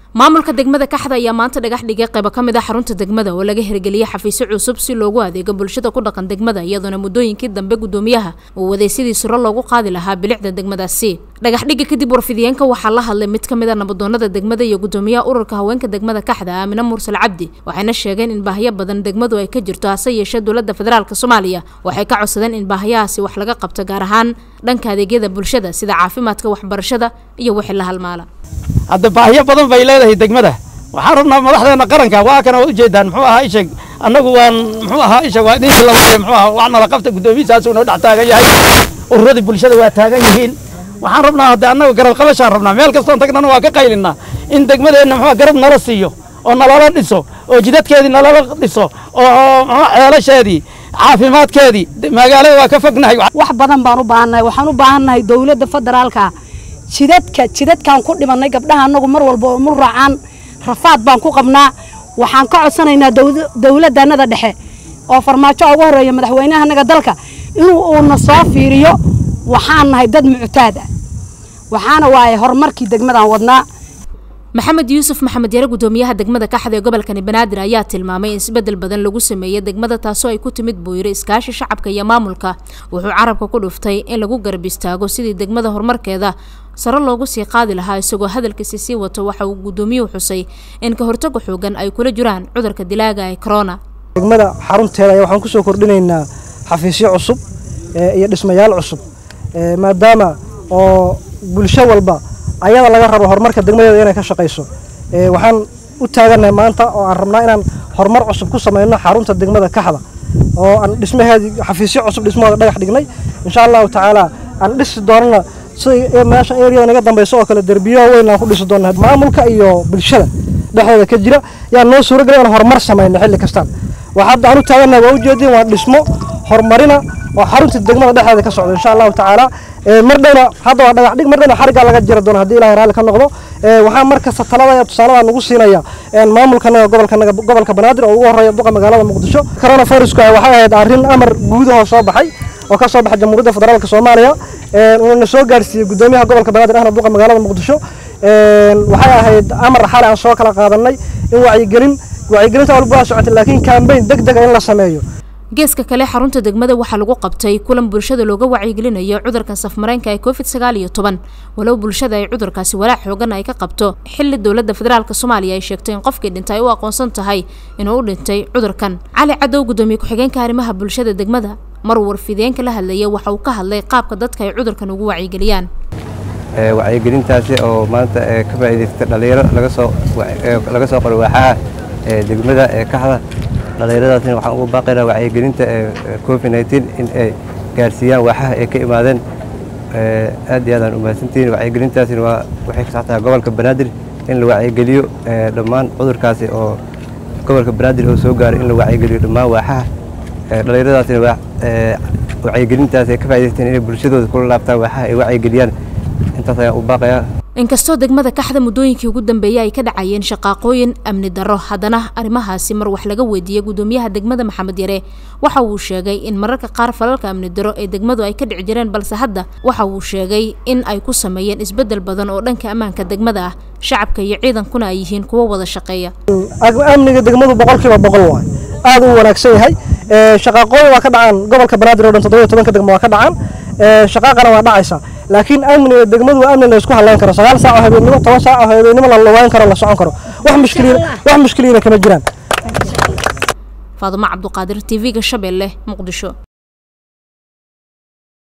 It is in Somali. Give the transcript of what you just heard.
maamulka degmada kaxda ayaa maanta dhagax dhigay qaybo ka mid a xarunta degmada oo laga hirgeliyey xafiisyo cusub si loogu adeego bulshada ku dhaqan degmada iyadoona muddooyinkii dambe guddoomiyaha uu waday sidii suro loogu qaadi lahaa bilicda degmadaasi dhagax dhigga kadib warfidiyeenka waxaa la hadlay mid ka mid a nabadoonada degmada iyo guddoomiyaha ururka haweenka degmada kaxda aamine mursal cabdi waxayna sheegeen in baahiyo badan degmadu ay ka jirto hase yeeshee dowladda federaalk soomaaliya waxay ka codsadeen in baahiyahaasi wax laga qabto gaar ahaan dhanka adeegyada bulshada sida caafimaadka waxbarashada iyo wixii la halmaala hadda baahiyo badan bay leedahay degmada waxaan rabnaa madaxdeena qaranka waa kana ujeedaan muxuu ahaa isheg annagu waan muxuu ahaa isheg waa idinka la waaye muxuu ahaa wax nala qabta guddoomiyihiisaasuu noo dhex taagan yahay ururadii bulshada waa taagan yihiin waxaan rabnaa hadda annagu garab qabashaan rabnaa meel kastoon tagnana waa ka qaylinaa in degmadeenna muxuu garab nala siiyo oo nalala dhiso oo jidadkeedii nalala dhiso oo muxuu ceelasheedii caafimaadkeedii magaalada waa ka fognahay wax badan baan u baahannahay waxaan u baahannahay dowladda federaalka jidadka jidadkaan ku dhimannay gabdhaha annagu mar walba oo mu raacaan rafaad baan ku qabnaa waxaan ka codsanaynaa dowladdanada dhexe oo farmaajo ugu horreeya madaxweynahanaga dalka inuu uuna soo fiiriyo waxaan nahay dad muctaad ah waxaana waaye horumarkii degmadaan wadnaa maxamed yuusuf maxamed yare guddoomiyaha degmada kaxda ee gobolkani banaadir ayaa tilmaamay in isbedel badan lagu sameeyey degmada taasoo ay ku timid buu yiri iskaashi shacabka iyo maamulka wuxuu carabka ku dhuftay in lagu garab istaago sidii degmada horumarkeeda sare loogu sii qaadi lahaa isagoo hadalkiisi sii wato waxa uu guddoomiyuhu xusay in ka hortaga xoogan ay kula jiraan cudurka dilaaga ee corona degmada xarunteeda ayaa waxaan kusoo kordhinaynaa xafiisyo cusub iyo dhismayaal cusub maadaama oo bulsho walba ayada laga rabo horumarka degmadeeda inay ka shaqayso waxaan u taagannahay maanta oo aan rabnaa inaan horumar cusub ku samayno xarunta degmada kaxda oo aan dhismaheedii xafiisyo cusub dhismahooda dhagax dhignay insha allahu tacaala aan dhisi doonana sida meesha area naga dambayso oo kale derbiyo weyn aan ku dhisi doona maamulka iyo bulshada dhexdooda ka jira yaa noo suuragelay inaan horumar samayno xilli kastaan waxaa hadda aan u taagannahay waa ujeedin waa dhismo horumarina oo xarunta degmada dhexdeeda ka socdo insha allahu tacaala mar dhowna hadda waa dhagax dhig mar dhowna xariggaa laga jiri doona haddii ilahay raalli ka noqdo waxaan markasta talada tusaalada nagu siinaya maamulkanaga gobolkanaga gobolka banaadir oo ugu horreeya duqa magaalada muqdisho coronavirusku waxay ahayd arrin amar guudahoo soo baxay oo ka soo baxay jamhuuriyadda federaalka soomaaliya uuna soo gaarsiiyey guddoomiyaha gobolka banaadir ahna duqa magaalada muqdisho waxay ahayd amar xali aan soo kala qaadanay in wacyigelin wacyigelinta walba waa socotay laakiin kambayn deg dega in la sameeyo geeska kale xarunta degmada waxaa lagu qabtay kulan bulshada looga wacyigelinayo cudurkan safmareenka ee covid sagaal iyo toban walow bulshada ay cudurkaasi walaac xoogan ay ka qabto xilli dowladda federaalk soomaaliya ay sheegtay in qofkii dhintay ay u aqoonsan tahay inuu u dhintay cudurkan cali cadow guddoomiye ku-xigeenka arrimaha bulshada degmada mar warfideenka la hadlaya waxa uu ka hadlay qaabka dadka ay cudurkan ugu wacyigeliyaan wacyigelintaasi oo maanta ka faa'iidaystay dhalinyaro laga soo qoray waaxaha degmada ee kaxda dhallinyaradaasina waxaan ugu baaqaynaa wacyigelinta covid nneteen in ay gaarsiiyaan waaxaha ay ka imaadeen aad iyo aadaan umahadsantihiin wacyigelintaasina waa waxay ka socotaa gobolka banaadir in la wacyigeliyo dhammaan cudurkaasi oo gobolka banaadir oo soo gaaray in la wacyigeliyo dhammaan waaxaha dhallinyaradaasina wacyigelintaasi ay ka faa'idaysteen inay bulshadooda kula laabtaan waaxaha ay wacyigeliyaan intaas ayaan u baaqayaa inkastoo degmada kaxda muddooyinkii ugu dambeeyey ay ka dhacayeen shaqaaqooyin amni darro haddana arrimahaasi mar wax laga weydiiyey guddoomiyaha degmada maxamed yare waxa uu sheegay in mararka qaar falalka amni darro ee degmadu ay ka dhici jireen balse hadda waxa uu sheegay in ay ku sameeyeen isbeddel badan oo dhanka ammaanka degmada ah shacabka iyo ciidankuna ay yihiin kuwo wada shaqeeya amniga degmadu boqolkiiba boqol waay aad u wanaagsan yahay shaqaaqooyin waa ka dhacaan gobolka banaadir oo dhan toddoba iyo tobanka degmo waa ka dhacaan shaqaaqana waa dhacaysa laakiin amniga degmadu waa amni la isku halayn karo sagaal saac oo habeennimo toban saac oo habeennimo la lugayn karo la socon karo wax mushkiliin wax mushkiliina kama jiraan faadumo cabduqaadir tv-ga shabeelle muqdisho